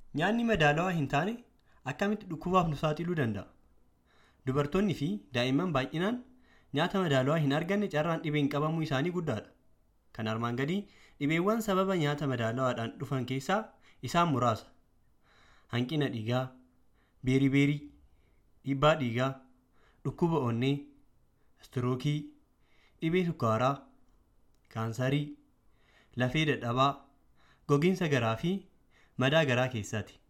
Nyaanni madaalawaa hin taane akkamitti dhukkubaaf nu saaxiluu danda'a? Dubartoonni fi daa'imman baay'inaan nyaata madaalawaa hin arganne carraan dhibeen qabamuu isaanii guddaadha. Kan armaan gadii dhibeewwan sababa nyaata madaalawaadhaan dhufan keessaa isaan muraasa. Hanqina dhiigaa, beeribeerii, dhiibbaa dhiigaa, dhukkuba onnee, istirookii, dhibee sukkaaraa, kaansarii, lafee dadhabaa, gogiinsa garaa fi madaa garaa keessaati.